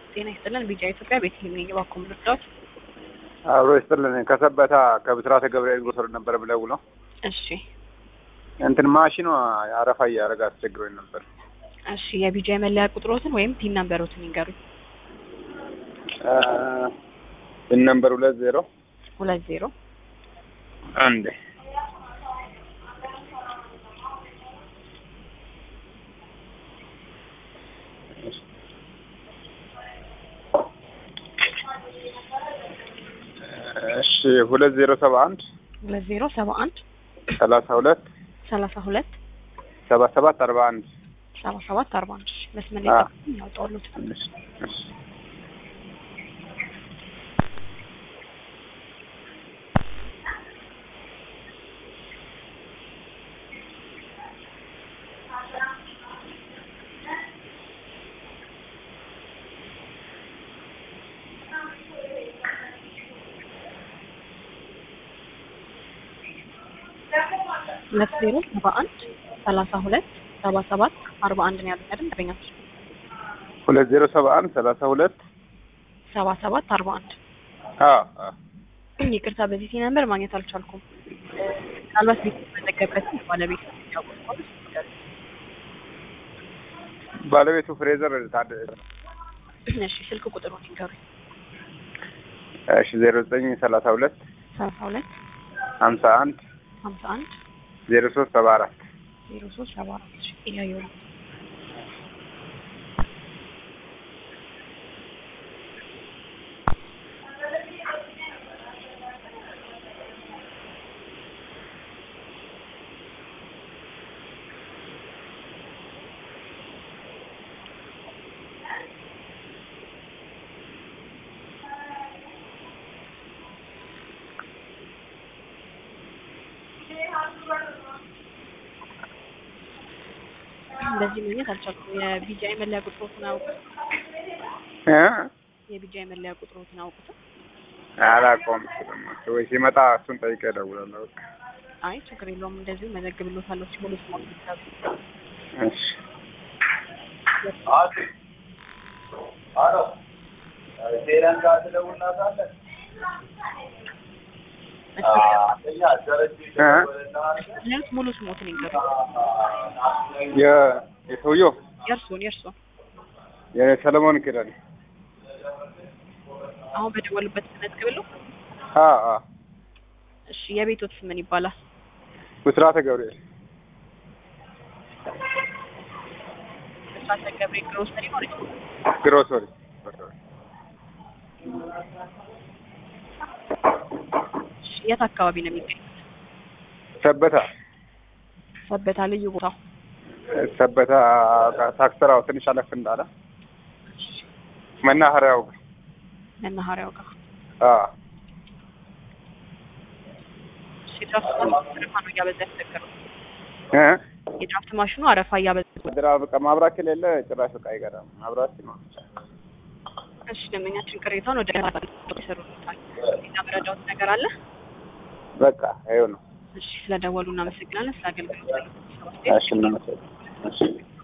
ጤና ይስጥልን። ቢጫ ኢትዮጵያ ቤተልሔም ነኝ። እባክዎ ምን ልርዳዎት? አብሮ ይስጥልን። ከሰበታ ከብስራተ ገብርኤል ጎሰር ነበር ብለው ነው እሺ እንትን ማሽኗ አረፋ እያደረገ አስቸግሮኝ ነበር። እሺ የቢጃ የመለያ ቁጥሮትን ወይም ፒን ነምበሮትን ይንገሩኝ። ፒን ነምበር ሁለት ዜሮ ሁለት ዜሮ አንድ እሺ ሁለት ዜሮ ሰባ አንድ ሁለት ዜሮ ሰባ አንድ ሰላሳ ሁለት ሰላሳ ሁለት ሰባ ሰባት አርባ አንድ ሰባ ሰባት አርባ አንድ መስመር አ። ላይ ያወጣሉት። እሺ፣ እሺ። ሁለት ዜሮ ሰባ አንድ ሰላሳ ሁለት ሰባ ሰባት አርባ አንድ ነው ያሉት አይደል? ደንበኛች ሁለት ዜሮ ሰባ አንድ ሰላሳ ሁለት ሰባ ሰባት አርባ አንድ አ አ ይቅርታ በዚህ ሲ ነምበር ማግኘት አልቻልኩም። ምናልባት ቤት የተመዘገበት ባለቤት ያወቀው ባለቤቱ ፍሬዘር ታደ እሺ ስልክ ቁጥሩን ይንገሩኝ። እሺ ዜሮ ዘጠኝ ሰላሳ ሁለት ሰላሳ ሁለት ሀምሳ አንድ ሀምሳ አንድ ዜሮ ሶስት ሰባ አራት ዜሮ ሶስት ሰባ አራት እሺ እያየሁ ነው። በዚህ ማግኘት አልቻልኩም። የቢጃ የመለያ ቁጥሮትን አውቁት? እ የቢጃ የመለያ ቁጥሮትን አውቁት? አላውቀውም። ወይ ሲመጣ እሱን ጠይቄ እደውላለሁ። በቃ አይ ችግር የለውም። እንደዚሁ መዘግብሎታለሁ ሲሞሉ ስሞል እሺ እ ሙሉ ስሞትን ይንገሩ። የ- የሰውየው የእርሶን የእርሶን የሰለሞን ኪዳኔ አሁን በደወሉበት መዝግብለው። አ አ እሺ የቤቶት ስም ምን ይባላል? ብስራተ ገብርኤል እሳተ ገብርኤል ግሮሰሪ ማለት ነው። ግሮሰሪ እሺ የት አካባቢ ነው የሚገኙት? ሰበታ ሰበታ ልዩ ቦታው ሰበታ ታክስራው ትንሽ አለፍ እንዳለ መናኸሪያው መናኸሪያው ጋር። አ እሺ የድራፍት ማሽኑ አረፋ ነው እያበዛ ያስቸገረው። እ የድራፍት ማሽኑ አረፋ እያበዛ ድራ በቃ ማብራት ከሌለ ጭራሽ በቃ አይገራም። ማብራት ሲኖር እሺ ደንበኛችን ቅሬታውን ወደ ይሰሩታል። ሌላ መረዳዎት ነገር አለ? በቃ ይኸው ነው። እሺ ስለደወሉ እናመሰግናለን። ስለ አገልግሎት እሺ እናመሰግናለን። እሺ